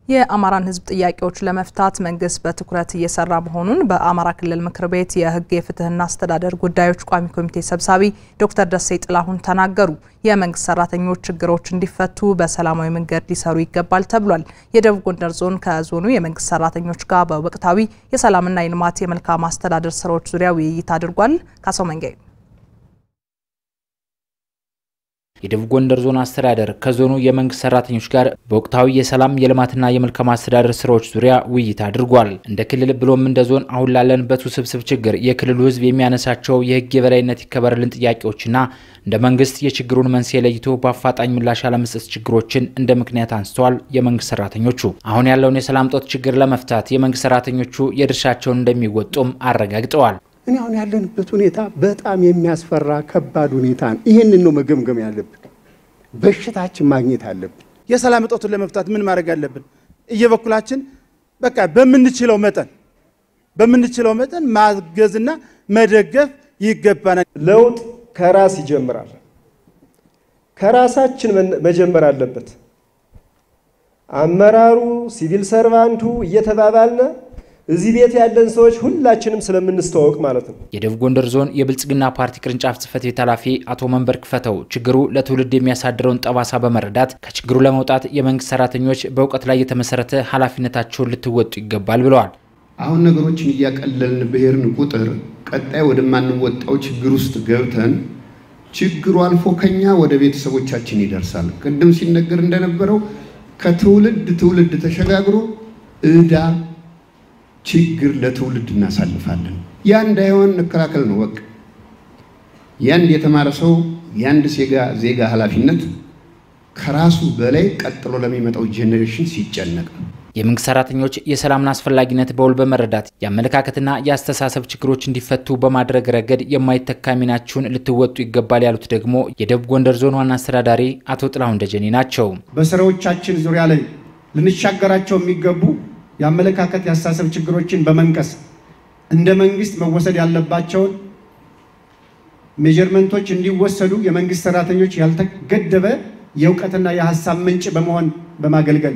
የአማራን ሕዝብ ጥያቄዎች ለመፍታት መንግስት በትኩረት እየሰራ መሆኑን በአማራ ክልል ምክር ቤት የሕግ የፍትህና አስተዳደር ጉዳዮች ቋሚ ኮሚቴ ሰብሳቢ ዶክተር ደሴ ጥላሁን ተናገሩ። የመንግስት ሰራተኞች ችግሮች እንዲፈቱ በሰላማዊ መንገድ ሊሰሩ ይገባል ተብሏል። የደቡብ ጎንደር ዞን ከዞኑ የመንግስት ሰራተኞች ጋር በወቅታዊ የሰላምና የልማት የመልካም አስተዳደር ስራዎች ዙሪያ ውይይት አድርጓል። ካሰው መንጋይ የደቡብ ጎንደር ዞን አስተዳደር ከዞኑ የመንግስት ሰራተኞች ጋር በወቅታዊ የሰላም የልማትና የመልካም አስተዳደር ስራዎች ዙሪያ ውይይት አድርጓል። እንደ ክልል ብሎም እንደ ዞን አሁን ላለንበት ውስብስብ ችግር የክልሉ ህዝብ የሚያነሳቸው የህግ የበላይነት ይከበርልን ጥያቄዎችና እንደ መንግስት የችግሩን መንስኤ ለይቶ በአፋጣኝ ምላሽ ያለመስጠት ችግሮችን እንደ ምክንያት አንስተዋል። የመንግስት ሰራተኞቹ አሁን ያለውን የሰላም እጦት ችግር ለመፍታት የመንግስት ሰራተኞቹ የድርሻቸውን እንደሚወጡም አረጋግጠዋል። እኔ አሁን ያለንበት ሁኔታ በጣም የሚያስፈራ ከባድ ሁኔታ ነው። ይህንን ነው መገምገም ያለብን። በሽታችን ማግኘት አለብን። የሰላም እጦቱን ለመፍታት ምን ማድረግ አለብን? እየበኩላችን በቃ በምንችለው መጠን በምንችለው መጠን ማገዝና መደገፍ ይገባናል። ለውጥ ከራስ ይጀምራል። ከራሳችን መጀመር አለበት። አመራሩ፣ ሲቪል ሰርቫንቱ እየተባባልነ እዚህ ቤት ያለን ሰዎች ሁላችንም ስለምንስተዋወቅ ማለት ነው። የደቡብ ጎንደር ዞን የብልጽግና ፓርቲ ቅርንጫፍ ጽህፈት ቤት ኃላፊ አቶ መንበር ክፈተው ችግሩ ለትውልድ የሚያሳድረውን ጠባሳ በመረዳት ከችግሩ ለመውጣት የመንግስት ሰራተኞች በእውቀት ላይ የተመሰረተ ኃላፊነታቸውን ልትወጡ ይገባል ብለዋል። አሁን ነገሮችን እያቀለልን ብሄርን ቁጥር ቀጣይ ወደማንወጣው ችግር ውስጥ ገብተን ችግሩ አልፎ ከኛ ወደ ቤተሰቦቻችን ይደርሳል። ቅድም ሲነገር እንደነበረው ከትውልድ ትውልድ ተሸጋግሮ ዕዳ ችግር ለትውልድ እናሳልፋለን። ያ እንዳይሆን እንከላከል ነው በቃ። የአንድ የተማረ ሰው የአንድ ዜጋ ኃላፊነት ከራሱ በላይ ቀጥሎ ለሚመጣው ጄኔሬሽን ሲጨነቅ ነው። የመንግስት ሰራተኞች የሰላምን አስፈላጊነት በውል በመረዳት የአመለካከትና የአስተሳሰብ ችግሮች እንዲፈቱ በማድረግ ረገድ የማይተካ ሚናችሁን ልትወጡ ይገባል ያሉት ደግሞ የደቡብ ጎንደር ዞን ዋና አስተዳዳሪ አቶ ጥላሁን ደጀኔ ናቸው። በስራዎቻችን ዙሪያ ላይ ልንሻገራቸው የሚገቡ የአመለካከት የአስተሳሰብ ችግሮችን በመንቀስ እንደ መንግስት መወሰድ ያለባቸውን ሜጀርመንቶች እንዲወሰዱ የመንግስት ሰራተኞች ያልተገደበ የእውቀትና የሀሳብ ምንጭ በመሆን በማገልገል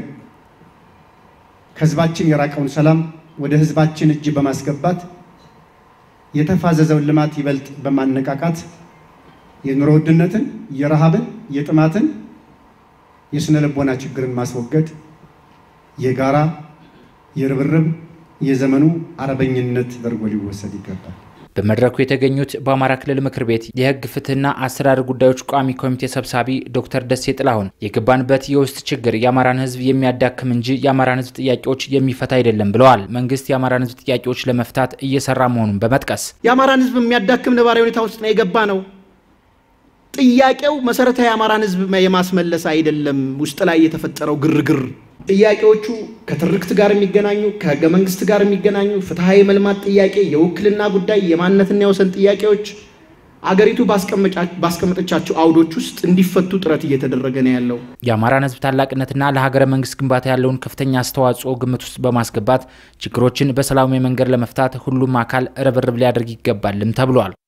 ከህዝባችን የራቀውን ሰላም ወደ ህዝባችን እጅ በማስገባት የተፋዘዘውን ልማት ይበልጥ በማነቃቃት የኑሮ ውድነትን፣ የረሃብን፣ የጥማትን፣ የስነ ልቦና ችግርን ማስወገድ የጋራ የርብርብ የዘመኑ አርበኝነት ተደርጎ ሊወሰድ ይገባል። በመድረኩ የተገኙት በአማራ ክልል ምክር ቤት የህግ ፍትህና አስተዳደር ጉዳዮች ቋሚ ኮሚቴ ሰብሳቢ ዶክተር ደሴ ጥላሁን የገባንበት የውስጥ ችግር የአማራን ህዝብ የሚያዳክም እንጂ የአማራን ህዝብ ጥያቄዎች የሚፈታ አይደለም ብለዋል። መንግስት የአማራን ህዝብ ጥያቄዎች ለመፍታት እየሰራ መሆኑን በመጥቀስ የአማራን ህዝብ የሚያዳክም ነባራዊ ሁኔታ ውስጥ ነው የገባ ነው። ጥያቄው መሰረታዊ የአማራን ህዝብ የማስመለስ አይደለም። ውስጥ ላይ የተፈጠረው ግርግር ጥያቄዎቹ ከትርክት ጋር የሚገናኙ ከህገ መንግስት ጋር የሚገናኙ ፍትሐዊ መልማት ጥያቄ፣ የውክልና ጉዳይ፣ የማንነትና የወሰን ጥያቄዎች አገሪቱ ባስቀመጠቻቸው አውዶች ውስጥ እንዲፈቱ ጥረት እየተደረገ ነው ያለው። የአማራን ህዝብ ታላቅነትና ለሀገረ መንግስት ግንባታ ያለውን ከፍተኛ አስተዋጽኦ ግምት ውስጥ በማስገባት ችግሮችን በሰላማዊ መንገድ ለመፍታት ሁሉም አካል ርብርብ ሊያደርግ ይገባልም ተብሏል።